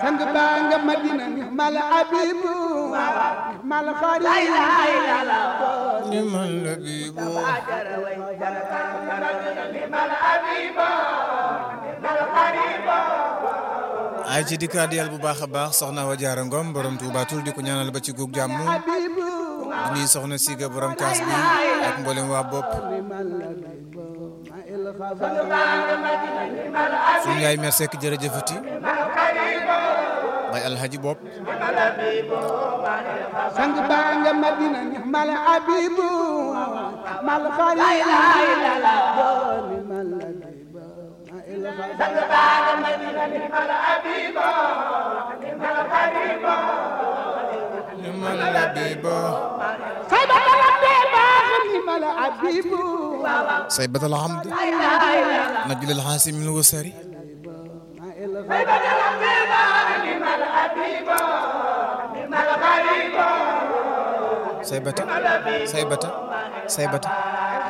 sang baa nga madina ni mal abibu mal xarit ni man la biibu ay ci dikkaat yàlla bu baax a baax soxna wa jaara ngom borom tuubaatul di ko ñaanal ba ci guug jàmm abibu di nuyu soxna siga borom kaas bi ak mboolem waa bopp suñu yaay mer sekk jërëjëfati bay alhaji bopp sang baa nga madina ni mal abibu mal xarit ni man la biibu say ba la baax ni mal abibu say batal hamd najlil xaasim min wasari say bata say bata say bata